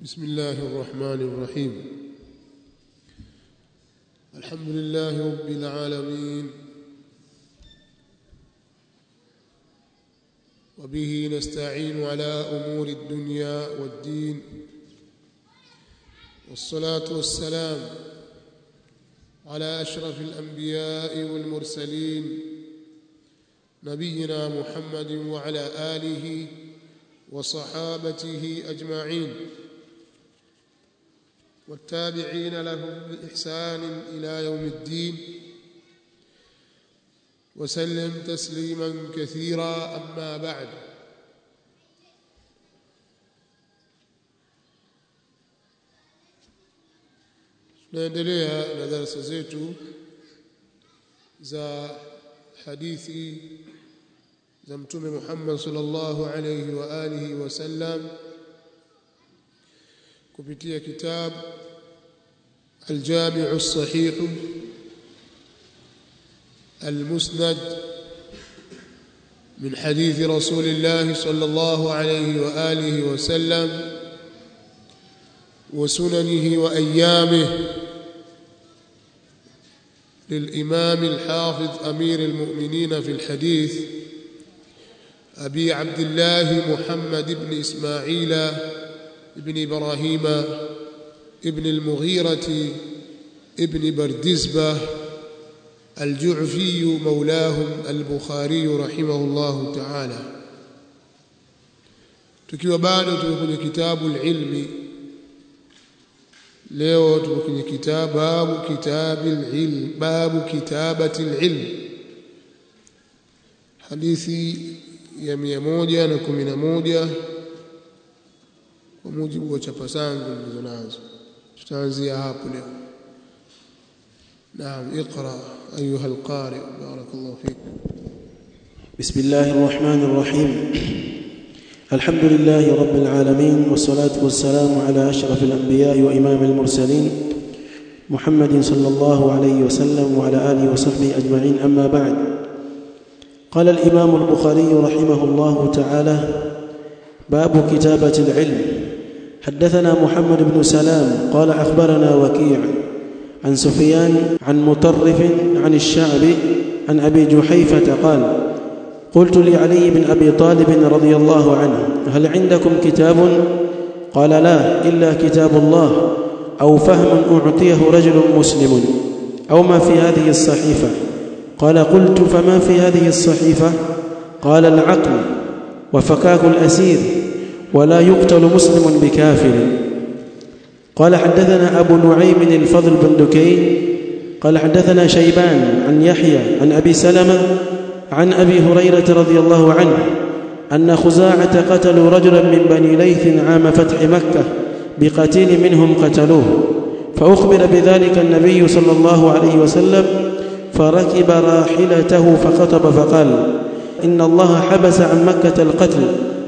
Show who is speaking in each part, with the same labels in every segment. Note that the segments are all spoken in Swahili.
Speaker 1: بسم الله الرحمن الرحيم الحمد لله رب العالمين وبه نستعين على امور الدنيا والدين والصلاه والسلام على اشرف الانبياء والمرسلين نبينا محمد وعلى اله وصحابته اجمعين والتابعين لهم باحسان الى يوم الدين وسلم تسليما كثيرا اما بعد tunaendelea na darasa zetu za hadithi za mtume Muhammad sallallahu alayhi wa alihi wasallam kupitia kitabu الجامع الصحيح المسند من حديث رسول الله صلى الله عليه واله وسلم وسننه وايامه للامام الحافظ امير المؤمنين في الحديث ابي عبد الله محمد بن اسماعيل بن ابراهيم ابن المغيرة ابن بردزبة الجعفي مولاهم البخاري رحمه الله تعالى tukiwa bado tuko kwenye kitabu ilmi leo tuko kwenye kitabu babu kitabi ilm babu kitabati ilm hadithi ya 111 kwa mujibu wa chapa zangu nilizo nazo tutaanzia hapo leo نعم اقرا ايها القارئ بارك الله فيك
Speaker 2: بسم الله الرحمن الرحيم الحمد لله رب العالمين والصلاه والسلام على اشرف الانبياء وامام المرسلين محمد صلى الله عليه وسلم وعلى اله وصحبه اجمعين اما بعد قال الامام البخاري رحمه الله تعالى باب كتابه العلم حدثنا محمد بن سلام قال اخبرنا وكيع عن سفيان عن مطرف عن الشعبي عن ابي جحيفه قال قلت لعلي بن ابي طالب رضي الله عنه هل عندكم كتاب قال لا الا كتاب الله او فهم اعطيه رجل مسلم او ما في هذه الصحيفه قال قلت فما في هذه الصحيفه قال العقل وفكاك الاسير ولا يقتل مسلم بكافر قال حدثنا أبو نعيم الفضل بن دكين قال حدثنا شيبان عن يحيى عن أبي سلمة عن أبي هريرة رضي الله عنه أن خزاعة قتلوا رجلا من بني ليث عام فتح مكة بقتيل منهم قتلوه فأخبر بذلك النبي صلى الله عليه وسلم فركب راحلته فخطب فقال إن الله حبس عن مكة القتل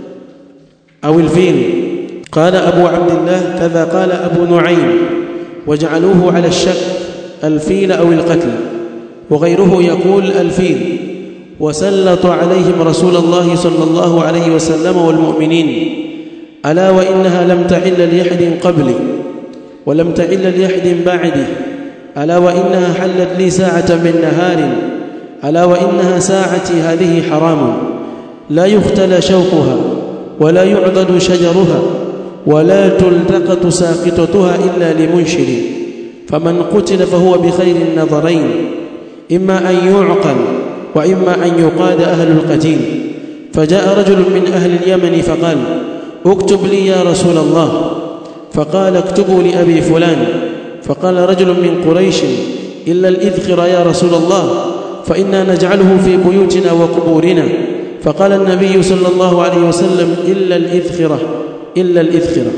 Speaker 2: أو الفيل قال أبو عبد الله كذا قال أبو نعيم وجعلوه على الشك الفيل أو القتل وغيره يقول الفيل وسلط عليهم رسول الله صلى الله عليه وسلم والمؤمنين ألا وإنها لم تحل لأحد قبلي ولم تحل لأحد بعدي ألا وإنها حلت لي ساعة من نهار ألا وإنها ساعتي هذه حرام لا يختلى شوقها ولا يعضد شجرها ولا تلتقط ساقطتها إلا لمنشر فمن قتل فهو بخير النظرين إما أن يعقل وإما أن يقاد أهل القتيل فجاء رجل من أهل اليمن فقال اكتب لي يا رسول الله فقال اكتبوا لأبي فلان فقال رجل من قريش إلا الإذخر يا رسول الله فإنا نجعله في بيوتنا وقبورنا فقال النبي صلى الله عليه وسلم إلا الإذخرة إلا الإذخرة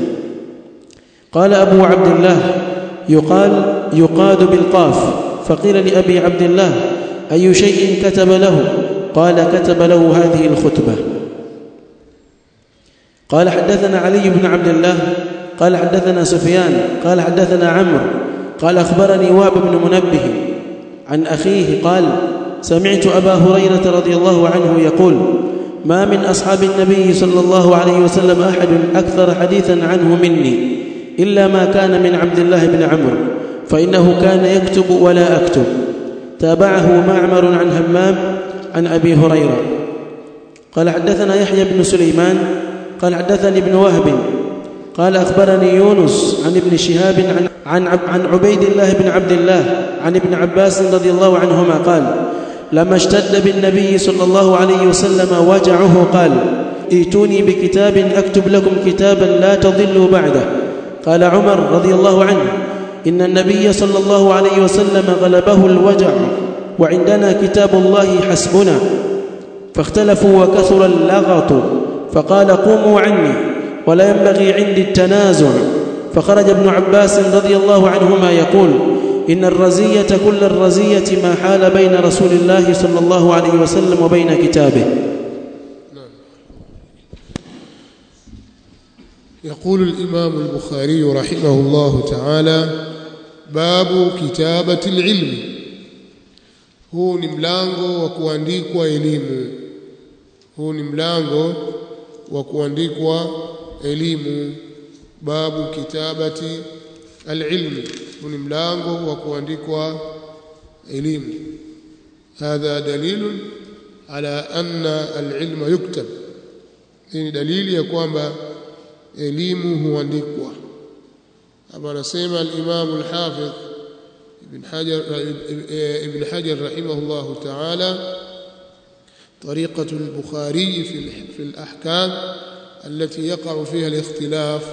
Speaker 2: قال أبو عبد الله يقال يقاد بالقاف فقيل لأبي عبد الله أي شيء كتب له قال كتب له هذه الخطبة قال حدثنا علي بن عبد الله قال حدثنا سفيان قال حدثنا عمرو قال أخبرني واب بن منبه عن أخيه قال سمعت أبا هريرة رضي الله عنه يقول ما من أصحاب النبي صلى الله عليه وسلم أحد أكثر حديثا عنه مني إلا ما كان من عبد الله بن عمرو فإنه كان يكتب ولا أكتب تابعه معمر عن همام عن أبي هريرة قال حدثنا يحيى بن سليمان قال حدثني ابن وهب قال أخبرني يونس عن ابن شهاب عن عن عن عبيد الله بن عبد الله عن ابن عباس رضي الله عنهما قال لما اشتد بالنبي صلى الله عليه وسلم وجعه قال ائتوني بكتاب اكتب لكم كتابا لا تضلوا بعده قال عمر رضي الله عنه ان النبي صلى الله عليه وسلم غلبه الوجع وعندنا كتاب الله حسبنا فاختلفوا وكثر اللغط فقال قوموا عني ولا ينبغي عندي التنازع فخرج ابن عباس رضي الله عنهما يقول إن الرزية كل الرزية ما حال بين رسول الله صلى الله عليه وسلم وبين كتابه
Speaker 1: يقول الإمام البخاري رحمه الله تعالى باب كتابة العلم huu ni mlango wa kuandikwa elimu huu ni mlango wa kuandikwa elimu babu kitabati alilmi huu ni mlango wa kuandikwa elimu hadha dalilun ala anna alilma yuktab hii ni dalili ya kwamba elimu huandikwa hapa anasema al-Imam al-Hafidh Ibn Hajar Ibn Hajar rahimahullah ta'ala طريقة البخاري في في الأحكام التي يقع فيها الاختلاف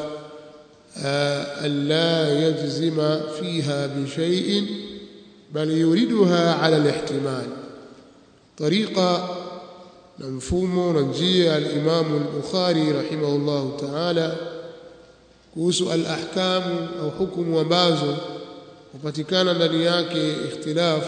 Speaker 1: ألا يجزم فيها بشيء بل يريدها على الاحتمال طريقة مفهوم نجية الإمام البخاري رحمه الله تعالى kuhusu al-ahkamu au hukumu ambazo hupatikana ndani yake ikhtilaf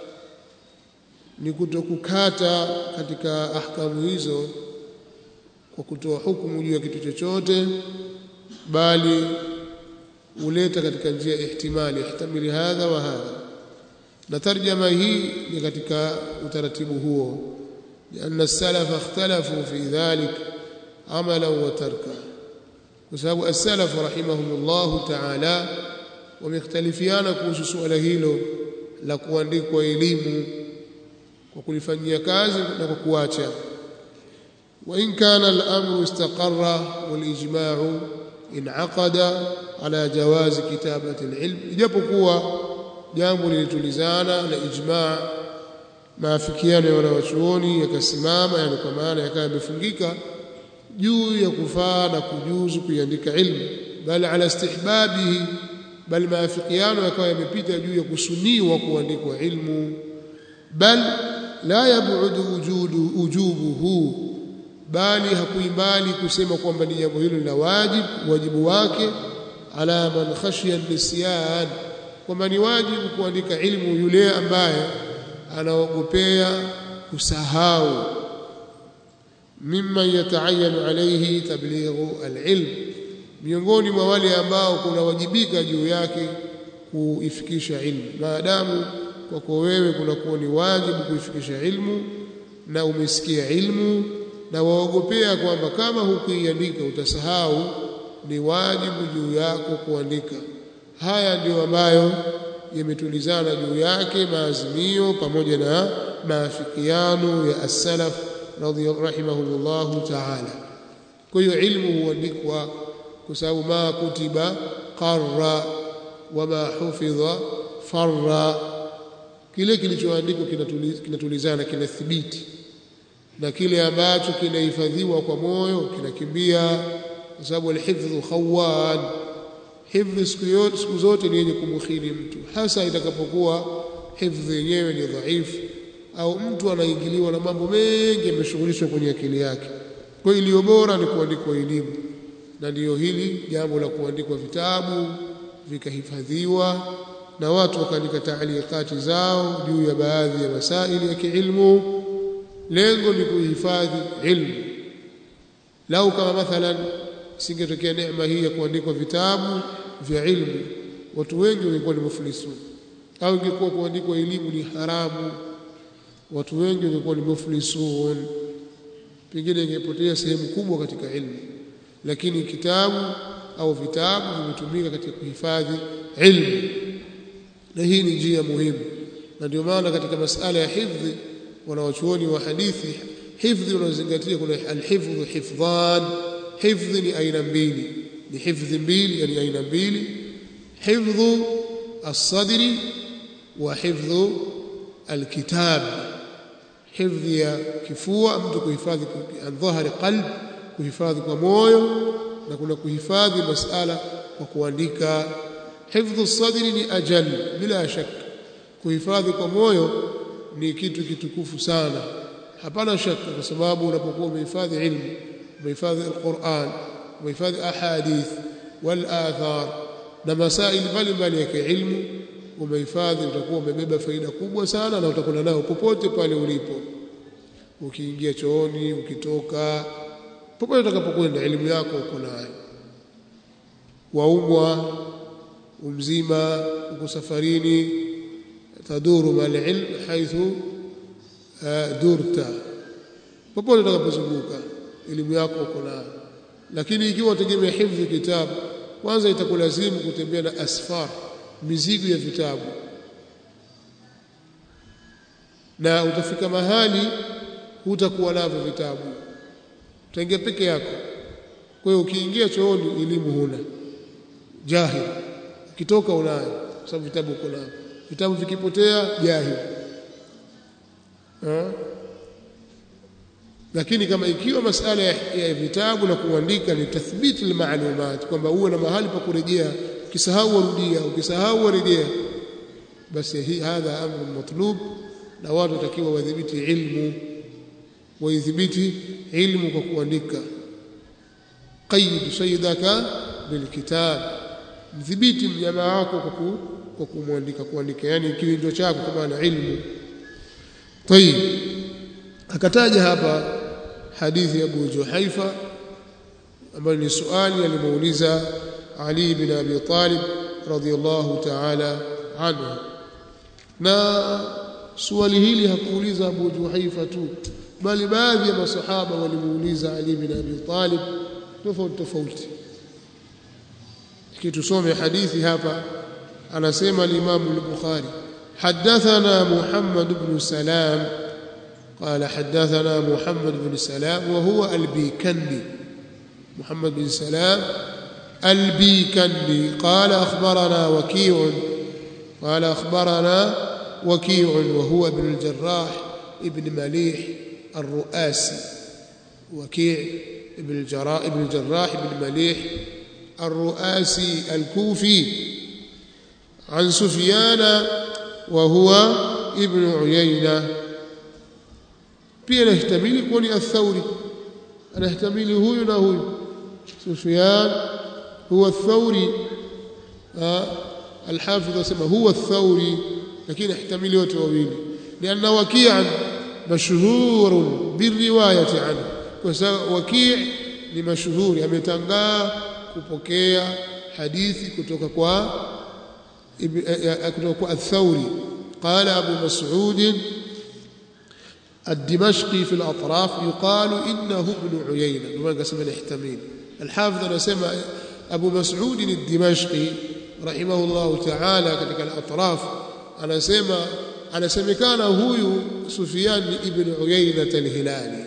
Speaker 1: ni kutokukata katika ahkamu hizo kwa kutoa hukumu juu ya kitu chochote bali uleta katika njia ihtimali ihtamili hadha wa hadha na tarjama hii ni katika utaratibu huo لأن السلف اختلفوا في ذلك عملا وتركا وسبب السلف رحمهم الله تعالى wamekhtalifiana kuhusu suala hilo la kuandikwa elimu kwa kulifanyia kazi na kwa kuacha وإن كان الأمر استقر والإجماع انعقد على جواز كتابة العلم ijapokuwa jambo lilitulizana na ijma' maafikiano ya wanawachuoni yakasimama yani kwa maana yakawa yamefungika juu ya kufaa na kujuzu kuiandika ilmu bali ala istihbabihi bali maafikiano yakawa yamepita juu ya kusuniwa kuandikwa ilmu bal la yabudu wujudu ujubuhu bali hakuimbali kusema kwamba ni jambo hilo la wajibu wajibu wake ala man khashiya nisyan kwamba ni wajibu kuandika ilmu yule ambaye anaogopea kusahau mimman yataayanu alayhi tablighu alilm miongoni mwa wale ambao kunawajibika juu yake kuifikisha ilmu maadamu kwako wewe kunakuwa ni wajibu kuifikisha ilmu na umesikia ilmu na waogopea kwamba kama hukuiandika utasahau ni wajibu juu yako kuandika haya ndiyo ambayo yametulizana juu yake maazimio pamoja na maafikiano ya as-salaf rahimahumullah ta'ala kwa hiyo ilmu huandikwa kwa sababu ma kutiba qarra wama hufidha farra kile kilichoandikwa kinatulizana kinathibiti na kile ambacho kinahifadhiwa kwa moyo kinakimbia kwa sababu alhifdhu khawan hifdhi siku zote ni yenye kumkhili mtu hasa itakapokuwa hifdhi yenyewe ni dhaifu au mtu anaingiliwa na mambo mengi yameshughulishwa kwenye akili yake kwa hiyo iliyo bora ni kuandikwa elimu na ndiyo hili jambo la kuandikwa vitabu vikahifadhiwa na watu wakaandika taalikati zao juu ya baadhi ya masaili ya kiilmu lengo ni kuhifadhi ilmu lau kama mathalan singetokea neema hii ya kuandikwa vitabu vya ilmu watu wengi wangekuwa ni muflisun au ingekuwa kuandikwa elimu ni haramu watu wengi wangekuwa ni muflisun pengine ingepotea sehemu kubwa katika ilmu lakini kitabu au vitabu vimetumika katika kuhifadhi ilmu na hii ni njia muhimu na ndio maana katika masala ya hifdhi wanawachuoni wa hadithi hifdhi unaozingatia kuna alhifdhu hifdhan hifdhi ni aina mbili ni hifdhi mbili yani aina mbili hifdhu الصدر وحفظ الكتاب حفظ ya kifua mtu kuhifadhi an dhahari qalb kuhifadhi kwa moyo na kuna kuhifadhi masala kwa kuandika hifdhu sadri ni ajal bila shaka kuhifadhi kwa moyo ni kitu kitukufu sana hapana shaka kwa sababu unapokuwa umehifadhi ilmu umehifadhi alquran umehifadhi ahadith wal athar na masaili mbalimbali ya kiilmu umehifadhi utakuwa umebeba faida kubwa sana na utakwenda nayo popote pale ulipo ukiingia chooni ukitoka popote utakapokwenda elimu yako uko nayo waumwa umzima uko safarini taduru mal ilm haithu durta popote utakapozunguka elimu yako uko nayo lakini ikiwa utegemea hifdhi kitabu kwanza itakulazimu kutembea na asfar mizigo ya vitabu na utafika mahali hutakuwa navyo vitabu utaingia peke yako kwa hiyo ukiingia chooni elimu huna jahil ukitoka unayo kwa sababu vitabu uko navyo vitabu vikipotea jahil ha? lakini kama ikiwa masala ya, ya vitabu na kuandika ni tathbiti almalumat kwamba uwe na mahali pa kurejea ukisahau warudia ukisahau warejea basi hii hadha amru matlub na watu watakiwa wadhibiti ilmu waidhibiti ilmu kwa kuandika qayyid sayyidaka bilkitab mdhibiti mnyama wako kwa kwa kumwandika kuandika yani kiwindo chako kama na ilmu tayib akataja hapa hadithi ya Abu Juhaifa ambayo ni swali alimuuliza Ali bin Abi Talib radhiyallahu ta'ala anhu na swali hili hakuuliza Abu Juhaifa tu bali baadhi ya masahaba walimuuliza Ali bin Abi Talib tofauti tofauti kitusome hadithi hapa anasema al-Imam al-Bukhari حدثنا محمد بن سلام قال حدثنا محمد بن سلام وهو البيكندي محمد بن سلام البيكندي قال أخبرنا وكيع قال أخبرنا وكيع وهو ابن الجراح ابن مليح الرؤاسي وكيع ابن الجراح ابن الجراح ابن مليح الرؤاسي الكوفي عن سفيان وهو ابن عيينه pia anahtamili kuwa ni athauri anahtamili huyu na huyu Sufyan huwa athauri الحافظ اسمه هو الثوري لكن احتمل wote wawili لان وكيعا مشهور بالروايه عنه وكيع ni mashuhuri ametangaa kupokea hadithi kutoka kwa kutoka kwa الثوري قال ابو مسعود الدمشقي في الأطراف يقال إنه ابن عيينة لما قسم الاحتمال الحافظ نسمى أبو مسعود الدمشقي رحمه الله تعالى كتك الأطراف أنا سمى أنا سمى كان هو سفيان ابن عيينة الهلالي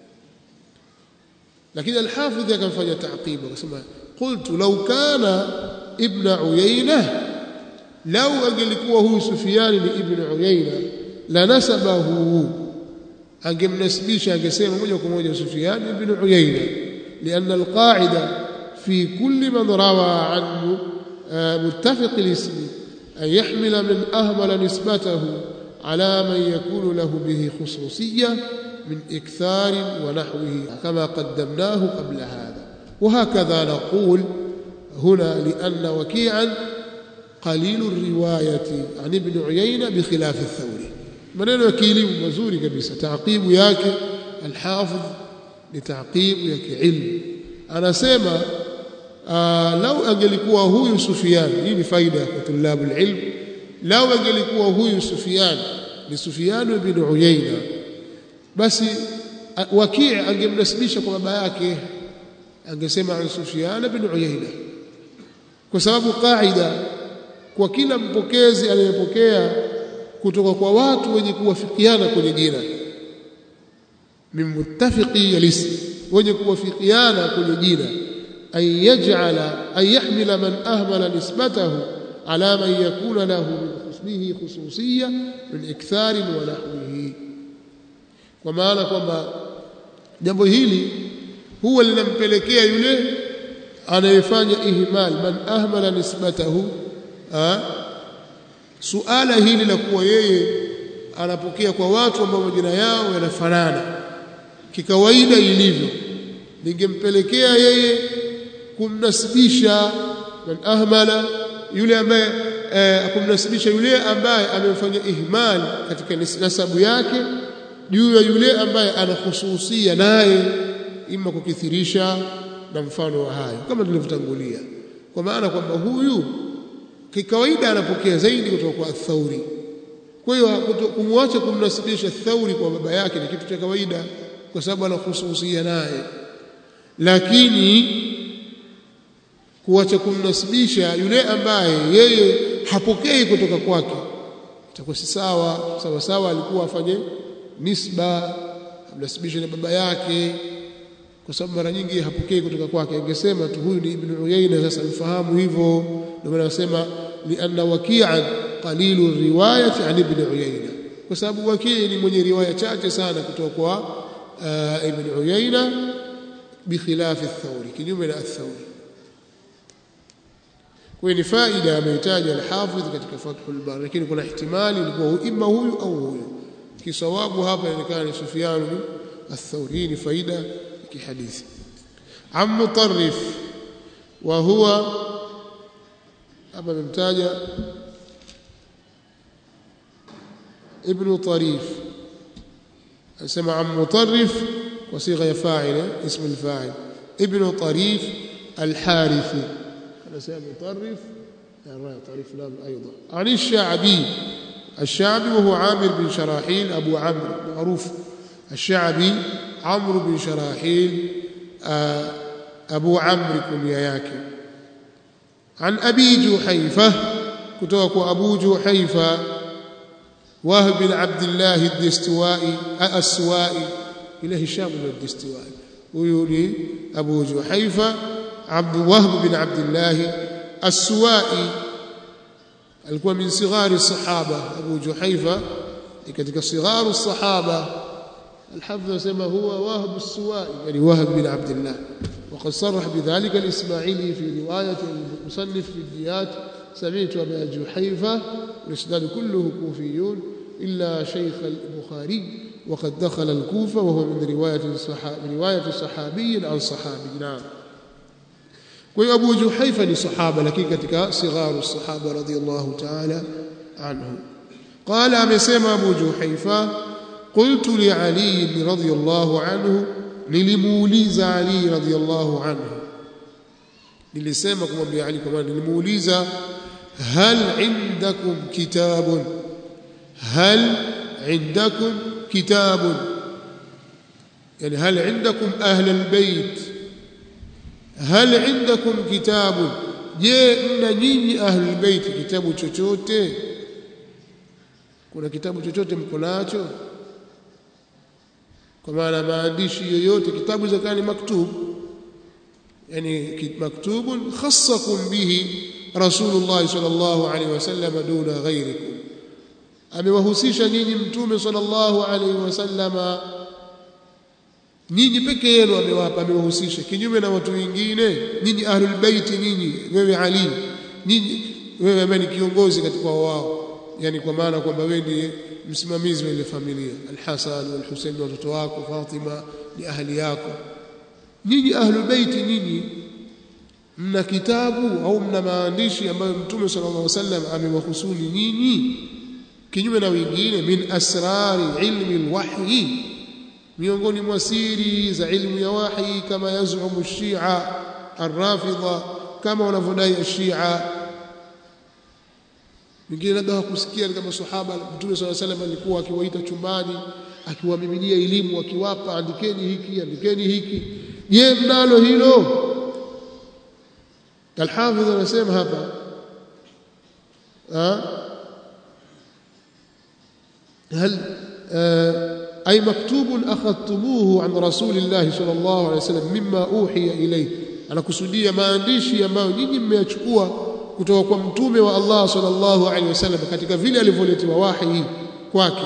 Speaker 1: لكن الحافظ كان فجأة تعقيب قلت لو كان ابن عيينة لو أقل هو سفيان ابن عيينة لنسبه angemnasibisha angesema moja kwa moja Sufyan ibn Uyayna لأن القاعدة في كل من روى عنه متفق الاسم أن يحمل من أهمل نسبته على من يكون له به خصوصية من إكثار ونحوه كما قدمناه قبل هذا وهكذا نقول هنا لأن وكيعا قليل الرواية عن ابن عيينة بخلاف الثوري maneno ya kielimu mazuri kabisa taaqibu yake alhafidh ni taaqibu ya kiilmu anasema lau angelikuwa huyu Sufyan hii ni faida kwa tulabu alilm lau angelikuwa huyu Sufyan ni Sufyan ibn Uyayna basi Waki' angemnasibisha kwa baba yake angesema an Sufyan ibn Uyayna kwa sababu kaida kwa kila mpokezi anayepokea kutoka kwa watu wenye kuwafikiana kwenye jina min muttafiqi alism wenye kuwafikiana kwenye jina ay yaj'ala ay yahmila man ahmala nisbatahu ala man yakuna lahu min husnihi khususiyya min ikthar wa nahwihi kwa maana kwamba jambo hili huwa linampelekea yule anayefanya ihmal man ahmala nisbatahu ha? suala hili la kuwa yeye anapokea kwa watu ambao majina yao yanafanana kikawaida ilivyo lingempelekea yeye kumnasibisha man ahmala yule ambaye eh, kumnasibisha yule ambaye amefanya ihmal katika nasabu yake juu ya yule ambaye anahususia naye ima kukithirisha na mfano wa hayo kama tulivyotangulia kwa maana kwamba huyu kikawaida anapokea zaidi kutoka kwa Thauri kwa hiyo kumwacha kumnasibisha Thauri kwa baba yake ni kitu cha kawaida kwa sababu anahususia naye lakini kuacha kumnasibisha yule ambaye yeye hapokei kutoka kwake itakuwa si sawa sawa sawa alikuwa afanye nisba amnasibishe na baba yake kwa sababu mara nyingi hapokei kutoka kwake angesema tu huyu ni ibn Uyayna sasa mfahamu hivyo ndio maana nasema lianna waki'an qalilu riwayati an ibn Uyayna kwa sababu wakii ni mwenye riwaya chache sana kutoka kwa uh, ibn Uyayna bikhilafi ath-Thawri kinyume na ath-Thawri kwa ni faida amehitaja al-Hafidh katika Fathul Bari lakini kuna ihtimali ilikuwa imma huyu au huyu kisawabu hapa inaonekana ni Sufyan ath-Thawri ni faida kihadithi am mutarrif wa huwa hapa amemtaja ibn tarif anasema am mutarrif kwa sigha ya fa'il ism al-fa'il ibn tarif al-harithi anasema mutarrif ya tarif lam ايضا عن الشعبي الشعبي وهو عامر بن شراحيل ابو عمرو معروف الشعبي عمرو بن شراحيل أبو عمرو كنياك عن أبي جحيفة كتوك أبو جحيفة وهب بن عبد الله الدستوائي السوائي إلى هشام بن الدستوائي ويولي أبو جحيفة عبد وهب بن عبد الله السوائي alikuwa min sighari sahaba Abu Juhaifa katika sigharu sahaba الحفظ سما هو وهب السوائي يعني وهب بن عبد الله وقد صرح بذلك الإسماعيلي في رواية المصنف في الديات سمعت أبا جحيفة الإسناد كله كوفيون إلا شيخ البخاري وقد دخل الكوفة وهو من رواية الصحابي رواية صحابي عن صحابي نعم وأبو جحيفة لصحابة لكن كتك صغار الصحابة رضي الله تعالى عنهم قال أمسيما أبو جحيفة قلت لعلي رضي الله عنه nilimuuliza Ali radhiallahu anhu nilisema kumwambia Ali kwa maana nilimuuliza hal indakum kitabun hal indakum kitabun yani hal indakum ahla albayt hal indakum kitabun je mna nyinyi ahli albayt kitabu chochote kuna kitabu chochote mko nacho kwa maana maandishi yoyote kitabu zakani maktub yani maktubun khassakum bihi rasulullah sallallahu alaihi wasallam duna ghairikum amewahusisha nyinyi mtume sallallahu alaihi wasallam nyinyi peke yenu amewapa amewahusisha kinyume na watu wengine nyinyi ahlul bait nyinyi wewe ali nyinyi wewe ambaye ni kiongozi katika wao yani kwa maana kwamba wewe ndiye msimamizi wa ile familia al-Hasan wal-Husayn watoto wako Fatima ni ahli yako nyinyi ahlul bait nyinyi mna kitabu au mna maandishi ambayo mtume sallallahu alaihi wasallam amewahusuni nyinyi kinyume na wengine min asrari ilmi alwahyi miongoni mwa siri za ilmu ya wahi kama yazumu shia arrafidha kama wanavyodai shia wengine labda hakusikia kama sahaba mtume swalla salam alikuwa akiwaita chumbani akiwamiminia elimu akiwapa andikeni hiki andikeni hiki je mnalo hilo Al-Hafidh anasema hapa هل أي مكتوب أخذتموه عن رسول الله صلى الله عليه وسلم مما أوحي إليه anakusudia maandishi ambayo nyinyi mmeyachukua kutoka kwa mtume wa Allah sallallahu alaihi wasallam katika vile alivyoletewa wahi kwake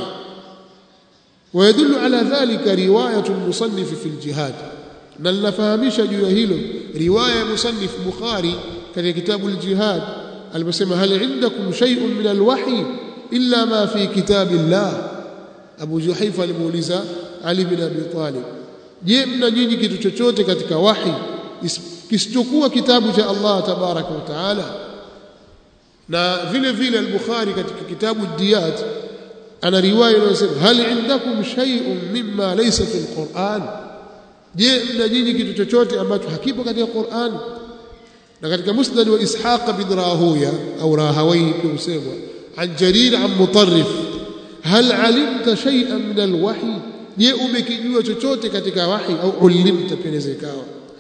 Speaker 1: ويدل على ذلك روايه المصنف في الجهاد na linafahamisha juu ya hilo riwaya ya musannif bukhari katika kitabu al-jihad aliposema hal indakum shay'un min al-wahy illa ma fi kitabillah Abu Juhaifa alimuuliza Ali bin Abi Talib je mna nyinyi kitu chochote katika wahi kisichokuwa kitabu cha Allah tabaraka wa taala na vile vile al-Bukhari katika kitabu Diyat ana riwaya inayosema hal indakum shay'un mimma laysa fi al-Qur'an je mna nyinyi kitu chochote ambacho hakipo katika Qur'an na katika musnad wa Ishaq bin Rahuya au Rahawayhi pia husemwa an Jarir an Mutarrif hal alimta shay'an min al-wahy je umekijua chochote katika wahi au ulimta peneza ikawa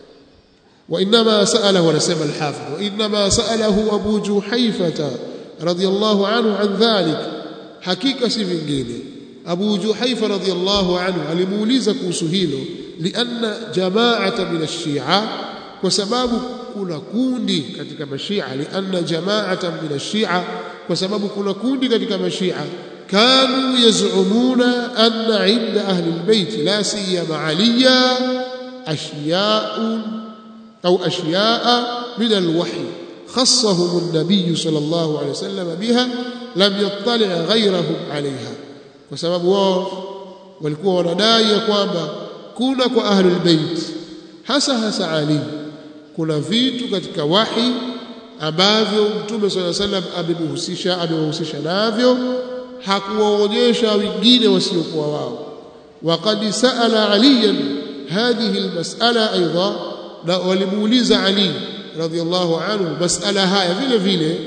Speaker 1: وانما ساله ونسمى الحافظ وانما ساله ابو جحيفه رضي الله عنه عن ذلك حقيقه si vingine Abu Juhaifa radhiyallahu anhu alimuuliza kuhusu hilo lianna jama'ata min ash-shi'a kwa sababu kuna kundi katika mashia lianna jama'ata min ash-shi'a kwa sababu kuna kundi katika mashia kanu yaz'umuna anna 'inda ahli al-bayt la siyama 'aliya ashya'un أو أشياء من الوحي خصهم النبي صلى الله عليه وسلم بها لم يطلع غيرهم عليها وسبب wao walikuwa wanadai ya kwamba kuna kwa ahlul bait hasa hasa Ali kuna vitu katika wahi ambavyo Mtume صلى الله عليه وسلم amemhusisha amewahusisha navyo hakuwaonyesha wengine wasiokuwa wao وقد سأل عليا هذه المسألة أيضا na walimuuliza Ali radhiallahu anhu masala haya vile vile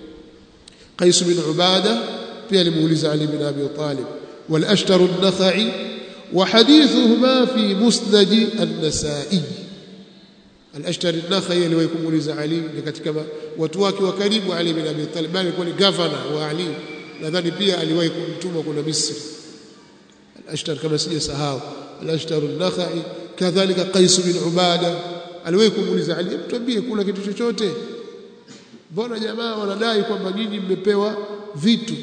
Speaker 1: Qais bin Ubada pia alimuuliza Ali bin Abi Talib wal ashtar an-nakhai wa hadithuhuma fi musnad an-nasa'i al-ashtar an-nakhai aliwahi kumuuliza Ali ni katika watu wake wa karibu Ali bin Abi Talib bali alikuwa ni governor wa Ali nadhani pia aliwahi kumtuma kuna Misri al-ashtar kama sijasahau al-ashtar an-nakhai kadhalika Qais bin Ubada aliwahi kumuuliza Ali tuambie kuna kitu chochote mbona jamaa wanadai kwamba nyinyi mmepewa vitu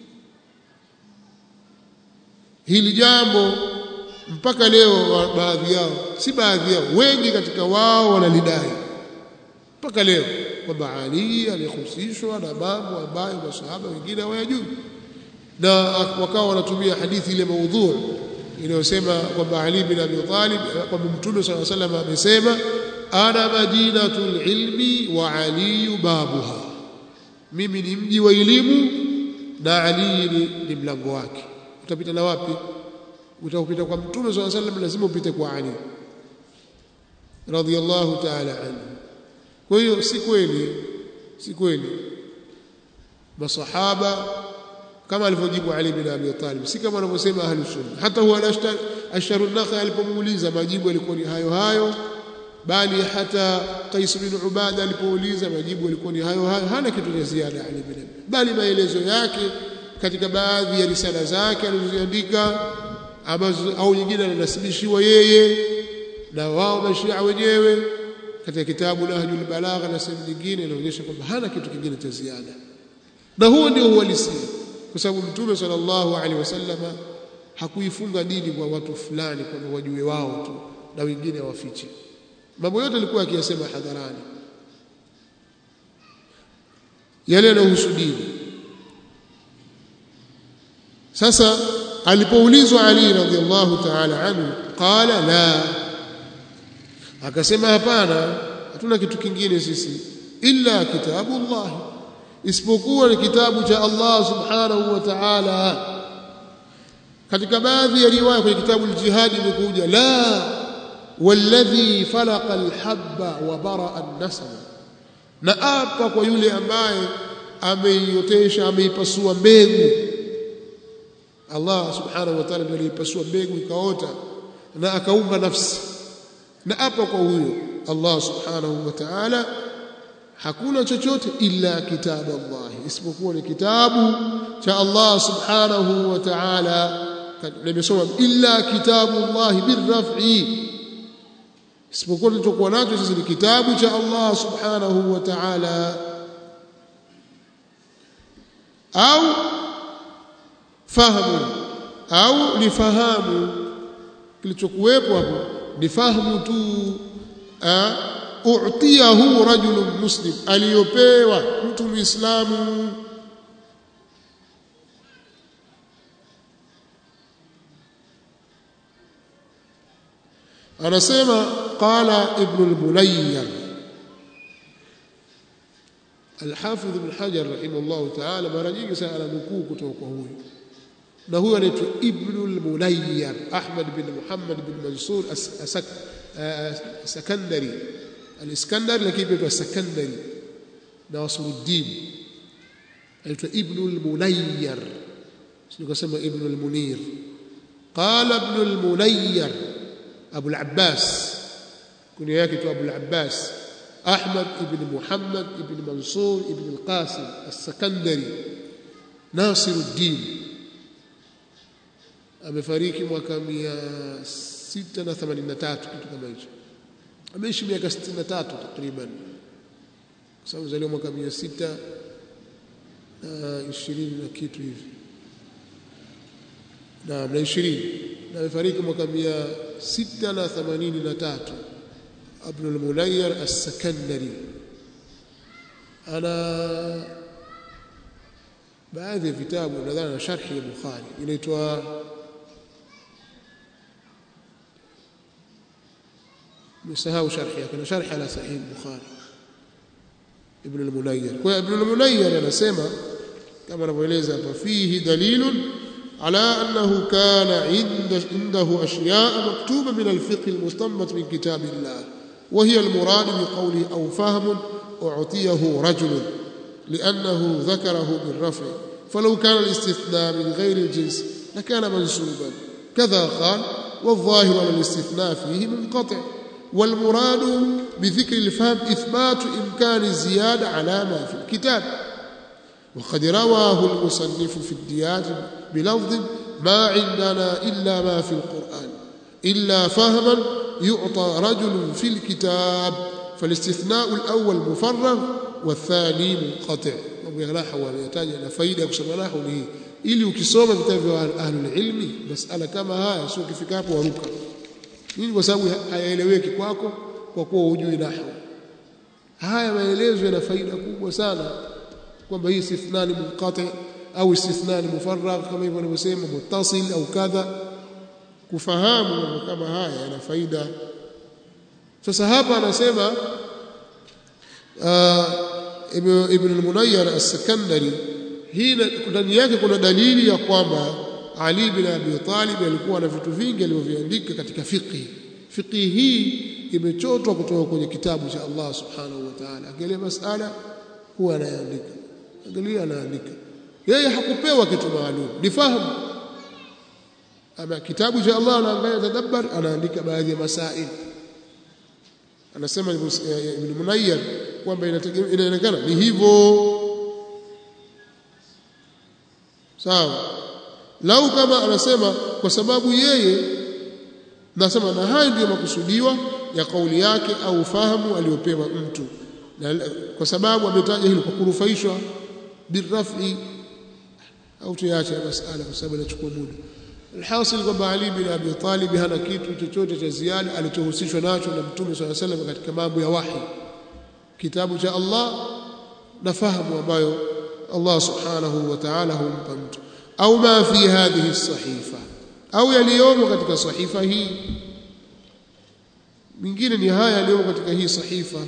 Speaker 1: hili jambo mpaka leo baadhi yao si baadhi yao wengi katika wao wanalidai mpaka leo kwamba Ali alihusishwa na mambo ambayo masahaba wengine hawayajui na wakawa wanatumia hadithi ile maudhu inayosema kwamba Ali bin Abi Talib kwamba Mtume صلى الله عليه وسلم amesema ana madinatul ilmi wa Ali babuha mimi ni mji wa elimu na Ali ni, ni mlango wake utapita na wapi utapita kwa Mtume صلى الله عليه وسلم lazima upite kwa Ali radiyallahu ta'ala anhu kwa hiyo si kweli si kweli masahaba kama alivyojibu Ali bin Abi Talib si kama wanavyosema ahli sunna hata huwa ashar an-nakha alipomuuliza majibu yalikuwa ni hayo hayo bali hata Qais bin Ubada alipouliza majibu yalikuwa ni hayo hayo hana kitu cha ziada Ali bin Abi bali maelezo yake katika baadhi ya risala zake alizoziandika ambazo au nyingine ananasibishiwa yeye na wao mashia wenyewe katika kitabu Nahjul Balagha na sehemu nyingine inaonyesha kwamba hana kitu kingine cha ziada na huo ndio uhalisia kwa sababu mtume sallallahu alaihi wasallam hakuifunga dini kwa watu fulani kwamba wajue wao tu na wengine wafiche mambo yote alikuwa akiyasema hadharani yale yanayohusu dini sasa alipoulizwa Ali radhiallahu ta'ala anhu qala la akasema hapana hatuna kitu kingine sisi illa kitabullah isipokuwa ni kitabu cha Allah subhanahu wa ta'ala katika baadhi ya riwaya kwenye kitabu al-jihad imekuja la walladhi falaqa al-habba wa baraa an-nasab na apa kwa yule ambaye ameiotesha ameipasua mbegu Allah subhanahu wa ta'ala ndiye alipasua mbegu ikaota na akaumba nafsi na apa kwa huyo Allah subhanahu wa ta'ala hakuna chochote illa kitabu Allah isipokuwa ni kitabu cha Allah subhanahu wa ta'ala nimesoma illa kitabu Allah birraf'i isipokuwa tulichokuwa nacho sisi ni kitabu cha Allah subhanahu wa ta'ala au fahamu au lifahamu kilichokuwepo hapo ni fahamu tu u'tiyahu rajulun muslim aliyopewa mtu muislamu anasema qala ibn al-munayyir al-hafidh ibn hajar rahimahullah ta'ala mara nyingi sana nukuu kutoka kwa huyu na huyo anaitwa ibn al-munayyir ahmad bin muhammad bin mansur as-sakandari al-iskandari lakini pia sakandari na wasuluddin anaitwa ibn al-munayyir sikosema ibn al-munir qala ibn al-munayyir أبو العباس كن ياكي أبو العباس أحمد بن محمد بن منصور بن القاسم السكندري ناصر الدين amefariki mwaka mia sita na themanini na tatu kitu kama hicho ameishi miaka sitini na tatu takriban kwa sababu zaliwa mwaka mia sita na ishirini na kitu hivi naam na ishirini na amefariki mwaka mia sita na themanini na tatu Abdul Munayyar As-Sakandari ana baadhi ya vitabu nadhani na sharhi ya Bukhari inaitwa msahau sharhi yake na sharhi ala sahih Bukhari Ibn al-Munayyar kwa Ibn al-Munayyar anasema kama anavyoeleza hapa fihi dalilun على أنه كان عند عنده أشياء مكتوبة من الفقه المستنبط من كتاب الله وهي المراد بقوله أو فهم أعطيه رجل لأنه ذكره بالرفع فلو كان الاستثناء من غير الجنس لكان منسوبا كذا قال والظاهر على الاستثناء فيه منقطع والمراد بذكر الفهم إثبات إمكان الزيادة على ما في الكتاب وقد رواه المصنف في الديات بلفظ ما عندنا إلا ما في القرآن إلا فهما يعطى رجل في الكتاب فالاستثناء الأول مفرغ والثاني منقطع وبيغلاح ويحتاج إلى فايدة kusoma nahu ni ili ukisoma vitabu vya ahlul ilmi masala kama haya sio ukifika hapo waruka nini kwa sababu hayaeleweki kwako kwa kuwa hujui nahwu haya maelezo yana faida kubwa sana kwamba hii istithna ni munqati au istithna ni mufarragh kama hivyo wanavyosema muttasil au kadha kufahamu mambo kama haya yana faida sasa hapa anasema ibn al-munayyar as-sakandari hii ndani yake kuna dalili ya kwamba Ali bin Abi Talib alikuwa na vitu vingi alivyoviandika katika fiqh fiqh hii imechotwa kutoka kwenye kitabu cha Allah subhanahu wa ta'ala angalia masala huwa anaandika angalia anaandika yeye hakupewa kitu maalum ni fahamu ama kitabu cha Allah anaangalia tadabbar anaandika baadhi ya masail anasema ibn Munayyar kwamba inaonekana ni hivyo sawa lau kama anasema kwa sababu yeye nasema na hayo ndiyo makusudiwa ya kauli yake au fahamu aliyopewa mtu na kwa sababu ametaja hilo kwa kurufaishwa birrafi au tuache masala kwa sababu inachukua muda alhasil kwamba Ali bin Abi Talib hana kitu chochote cha ziada alichohusishwa nacho na Mtume swalla salam katika mambo ya wahi kitabu cha Allah na fahamu ambayo Allah subhanahu wa ta'ala humpa mtu au ma fi hadhihi sahifa au yaliyomo katika sahifa hii mingine ni haya yaliyomo katika hii sahifa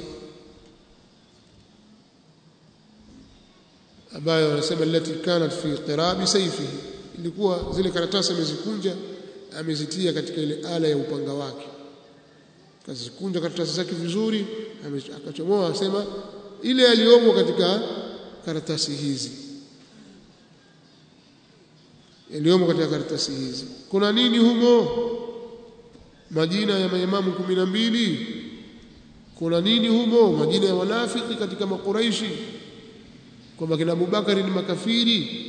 Speaker 1: ambayo wanasema allati kanat fi qirabi sayfihi ilikuwa zile karatasi amezikunja amezitia katika ile ala ya upanga wake kazikunja karatasi zake vizuri akachomoa asema ile aliyomo katika karatasi hizi yaliyomo katika karatasi hizi kuna nini humo majina ya maimamu kumi na mbili kuna nini humo majina ya wanafiki katika makuraishi kwamba kina Abubakari ni makafiri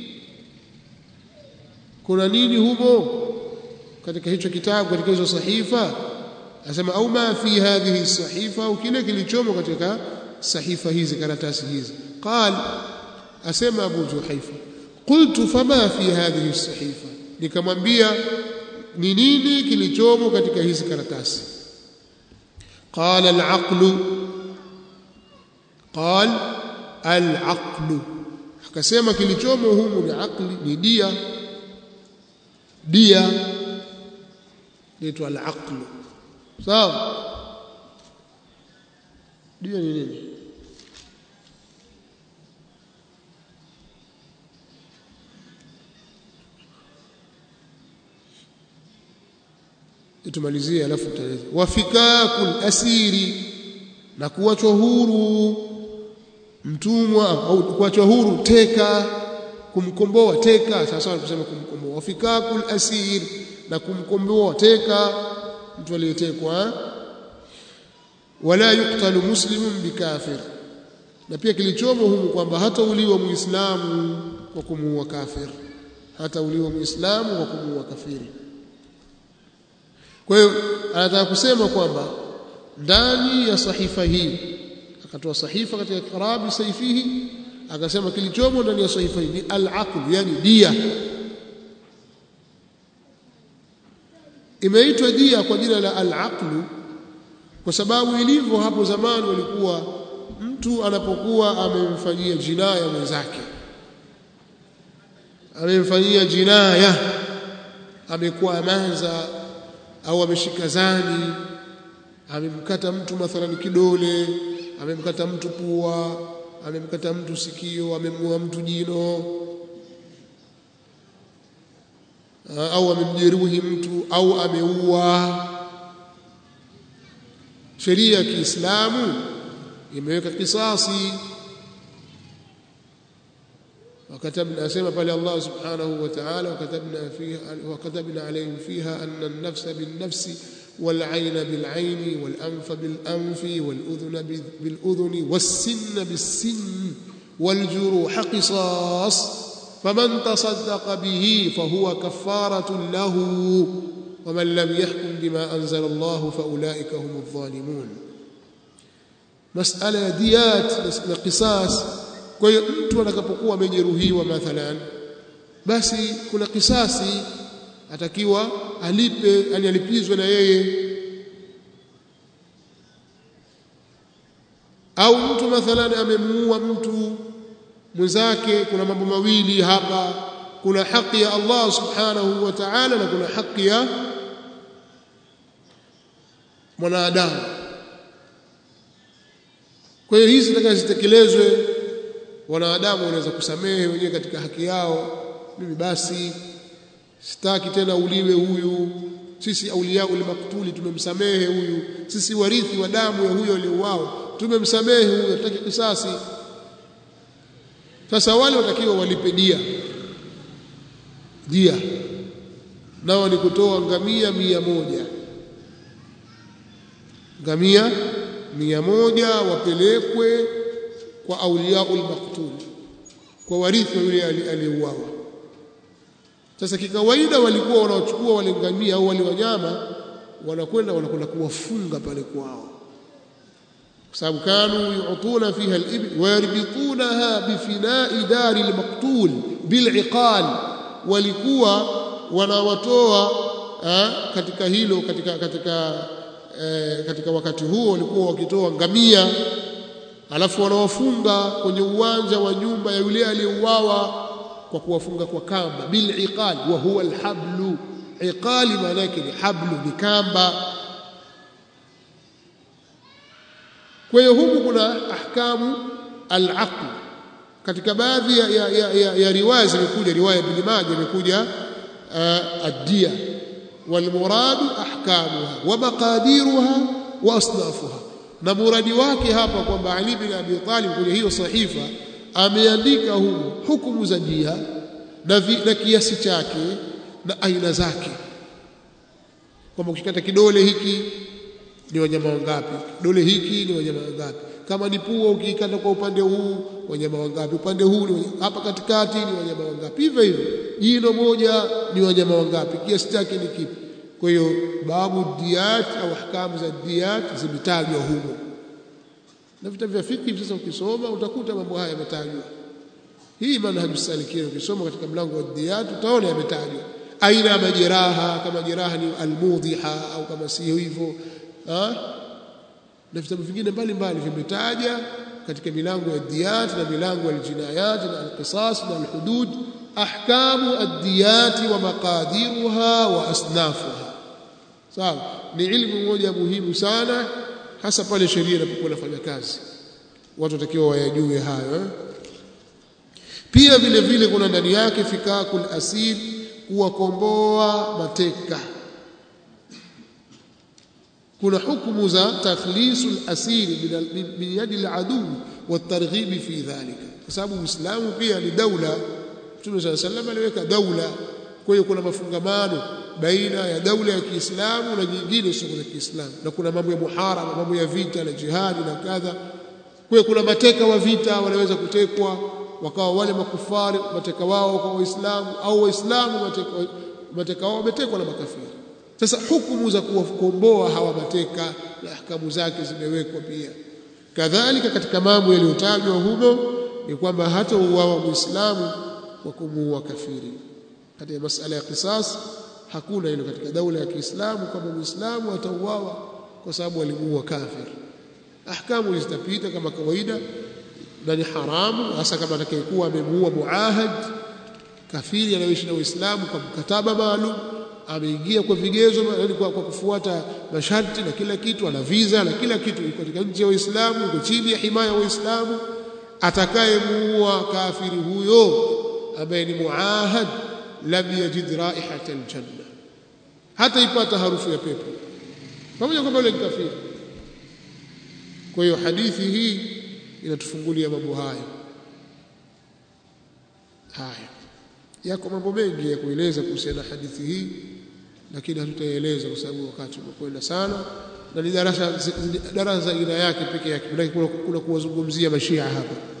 Speaker 1: kuna nini humo katika hicho kitabu katika hizo sahifa asema au ma fi hadhihi sahifa au kile kilichomo katika sahifa hizi karatasi hizi qal asema Abu Juhaifa qultu fama fi hadhihi sahifa nikamwambia ni nini kilichomo katika hizi karatasi qala al-aqlu qal al-aqlu akasema kilichomo humu ni aqli ni dia dia inaitwa al-aqlu sawa dia ni nini tumalizie alafu tutaeleza wafikakul asiri na kuachwa huru mtumwa au kuachwa huru teka kumkomboa teka sasa kusema kumkomboa wafikakul asir na kumkomboa teka mtu aliyetekwa wala yuktalu muslimun bikafir na pia kilichomo humu kwamba hata uliwa muislamu kwa kumuua kafir hata uliwa muislamu kwa kumuua kafiri kwa hiyo anataka kusema kwamba ndani ya sahifa hii akatoa sahifa katika karabi saifihi akasema kilichomo ndani ya sahifa hii ni al-aql yani dia imeitwa dia kwa jina la al-aql kwa sababu ilivyo hapo zamani walikuwa mtu anapokuwa amemfanyia jinaya mwenzake amemfanyia jinaya amekuwa amanza au ameshika zani amemkata mtu mathalani kidole amemkata mtu pua amemkata mtu sikio amemua mtu jino au amemjeruhi mtu au ameua sheria ya Kiislamu imeweka kisasi وكتبنا اسمع قال الله سبحانه وتعالى وكتبنا فيها وكتبنا عليهم فيها أن النفس بالنفس والعين بالعين والأنف بالأنف والأذن بالأذن والسن بالسن والجروح قصاص فمن تصدق به فهو كفارة له ومن لم يحكم بما أنزل الله فأولئك هم الظالمون مسألة ديات قصاص kwa hiyo mtu atakapokuwa amejeruhiwa mathalan basi kuna kisasi atakiwa alipe yani alipizwe na yeye au mtu mathalan amemuua mtu mwenzake kuna mambo mawili hapa kuna haki ya Allah subhanahu wa ta'ala na kuna haki ya mwanadamu kwa hiyo hizi zitaka zitekelezwe wanadamu wanaweza kusamehe wenyewe katika haki yao mimi basi sitaki tena uliwe huyu sisi aulia ule maktuli tumemsamehe huyu sisi warithi wa damu ya huyo aliyeuao tumemsamehe huyu hataki kisasi sasa wale watakiwa walipe dia dia nao ni kutoa ngamia mia moja ngamia mia moja wapelekwe kwa auliaul maqtul kwa warithi wa yule aliyeuawa sasa kikawaida walikuwa wanaochukua wale ngamia au wale wanyama wanakwenda wanakwenda kuwafunga pale kwao kwa sababu kanu yu'tuna fiha al-ibl wa yarbitunaha bifina'i dari al-maqtul bil'iqal walikuwa wanawatoa katika hilo katika katika eh, katika wakati huo walikuwa wakitoa ngamia alafu wanawafunga kwenye uwanja wa nyumba ya yule aliyeuawa kwa kuwafunga kwa kamba bil iqal wa huwa alhablu iqali maana yake ni hablu ni kamba kwa hiyo huku kuna ahkamu al-aql katika baadhi ya, ya, ya, ya, ya riwaya zimekuja riwaya ibn Majah imekuja uh, ad-diya wal murad ahkamuha wa maqadiruha wa asnafuha na muradi wake hapa kwamba Ali bin Abi Talib kwenye hiyo sahifa ameandika humu hukumu za dia na, vi, na kiasi chake na aina zake kwamba ukikata kidole hiki ni wanyama wangapi dole hiki ni wanyama wangapi kama ni pua ukiikata kwa upande huu wanyama wangapi upande huu ni wanyama, hapa katikati ni wanyama wangapi hivyo hivyo jino moja ni wanyama wangapi kiasi chake ni kipi kwa hiyo babu diyat au ahkamu za diyat zimetajwa humo na vitabu vya fiqh sasa ukisoma utakuta mambo haya yametajwa hii manhaju salikin ukisoma katika mlango wa diyat utaona yametajwa aina ya majeraha kama jeraha ni almudhiha au kama sio hivyo na vitabu vingine mbalimbali vimetaja katika milango ya diyat na milango ya aljinayat na alqisas na alhudud ahkamu ad-diyat wa maqadiruha wa asnafuha sawa ni ilmu moja muhimu sana hasa pale sheria inapokuwa inafanya kazi watu watakiwa wayajue hayo eh? pia vile vile kuna ndani yake fikakul asir kuwakomboa mateka kuna hukumu za takhlisul asiri min yadi al-adu watarghibi fi dhalika kwa sababu Uislamu pia ni daula Mtume صلى الله عليه وسلم aliweka daula kwa hiyo kuna mafungamano baina ya daula ya Kiislamu na nyingine sio za Kiislamu na kuna mambo ya muharama mambo ya vita na jihadi na kadha kwa hiyo kuna mateka wa vita wanaweza kutekwa wakawa wale makufari mateka wao kwa waislamu au waislamu mateka, mateka wao wametekwa na makafiri sasa hukumu za kuwakomboa hawa mateka na ahkamu zake zimewekwa pia kadhalika katika mambo yaliyotajwa humo ni kwamba hata uwawa muislamu kwa kumuua kafiri katika masala ya kisas hakuna hilo katika daula ya Kiislamu kwamba muislamu atauawa kwa sababu alimuua kafiri ahkamu zitapita kama kawaida na ni haramu hasa kama atakayekuwa amemuua muahad kafiri anayoishi na Uislamu kwa mkataba maalum ameingia kwa vigezo yani kwa, kwa kufuata masharti na kila kitu ana visa na kila kitu yuko katika nchi ya Uislamu yuko chini ya himaya ya Uislamu atakayemuua kafiri huyo ambaye ni muahad lam yajid raihata aljanna hata ipata harufu ya pepo pamoja kwamba yule kafiri kwa hiyo hadithi hii inatufungulia mambo hayo haya yako mambo mengi ya kueleza kuhusiana na hadithi hii lakini hatutaeleza kwa sababu wakati umekwenda sana na ni darasa darasa aina yake peke yake kuna, kuna kuwazungumzia mashia hapa